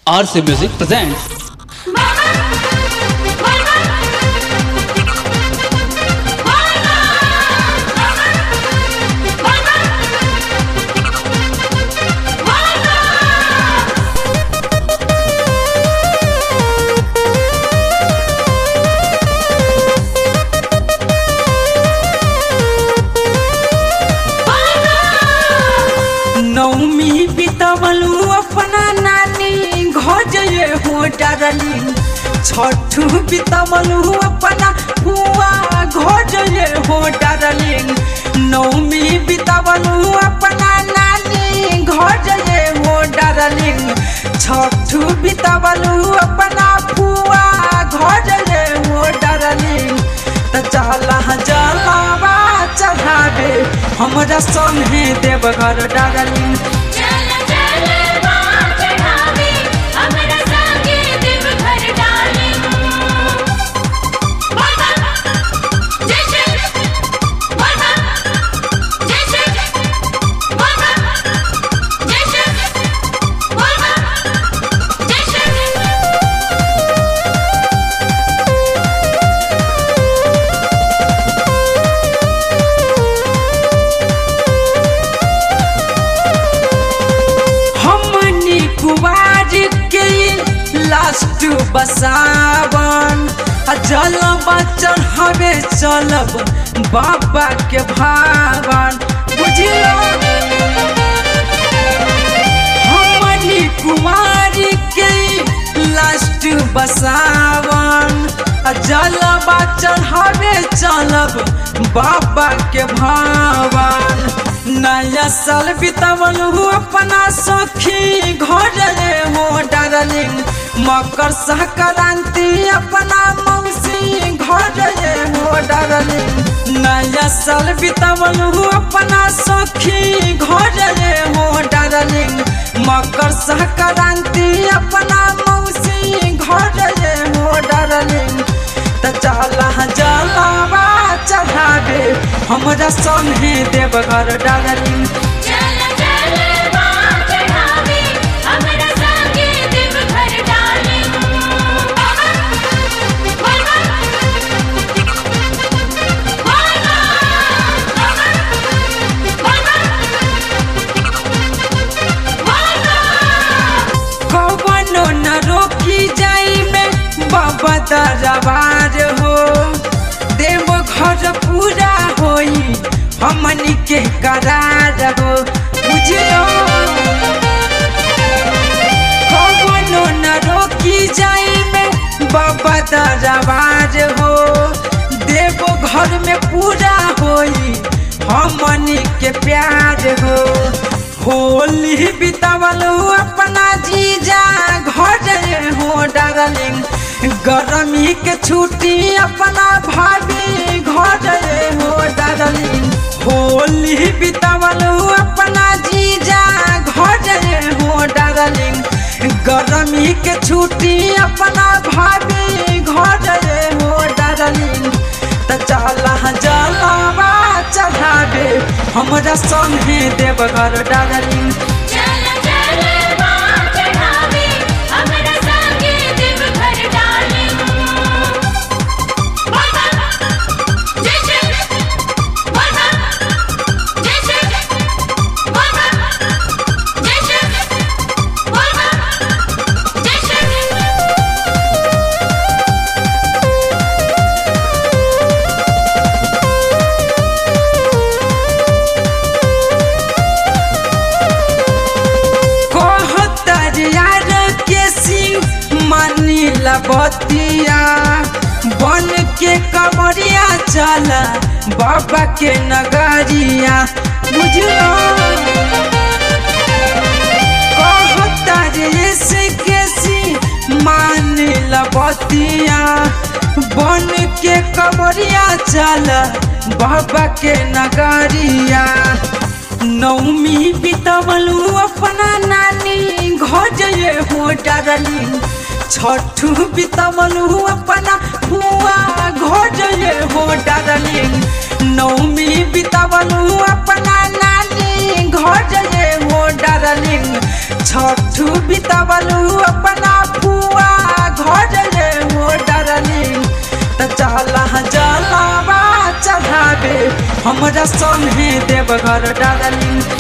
RC Music presents नौमी बितवलू अपना नानी घोजये हो डरली छठू बितवलू अपना हुआ घोजये हो डरली नौमी बितवलू अपना नानी घोजये हो डरली छठू बितवलू अपना हुआ घोजये हो डरली त चला जलावा चढ़ावे हमरा संगे देवघर डरली चल चल बाँ चढ़ावे हमरा संगे देवघर डाली बाबा जय श्री बाबा जय श्री बाबा जय श्री बाबा जय श्री हमनी कुवार के लास्ट बसावन आ जलवा चढ़ावे चलब बाबा के भावन बुझलो हमनी कुमार के लास्ट बसावन आ जलवा चढ़ावे चलब बाबा के भावन नया साल बितवल हो अपना सखी घर रे हो डार्लिंग मकर संक्रांति अपना मौसी घर रे हो डार्लिंग नया साल बितवल हो अपना सखी घर रे हो डार्लिंग मकर संक्रांति अपना मौसी घर रे हो डार्लिंग त चला जलावा चढ़ावे हमरा संगे देवघर डार्लिंग चल चल बाँ चढ़ावे हमरा संगे देवघर डाली बाबा बाबा बाबा बाबा कवनो न रोकी जाई में बाबा दरबार हो देव घर पूरा होई हमनी के करार हो बुझलो कवनो न रोकी जाई में बाबा दरबार हो देव घर में पूरा होई हमनी के प्यार हो होली बितावल अपना जीजा घर हो डार्लिंग गर्मी के छुट्टी अपना भाभी घर हो डार्लिंग होली बितावल अपना जीजा घर हो डार्लिंग गर्मी के छुट्टी अपना भाभी घर हो डार्लिंग त चला जलावा चढ़ावे हमरा संगे देवघर डार्लिंग चल चल बाँ चढ़ावे हमरा संगे देवघर डाली बाबा जय श्री बाबा जय श्री बाबा जय श्री बाबा जय श्री कहतर यार के सिंह मानी बतिया बन के कमरिया चल बाबा के नगरिया बुझलो कहतर के सिंह मानी बतिया बन के कमरिया चल बाबा के नगरिया नौमी बितवलू अपना नानी घोजये हो डारली छठू बितवलू अपना हुआ घोजये हो डारली नौमी बितवलू अपना नानी घोजये हो डारली छठू बितवलू अपना हमरा संगे देवघर डालिंग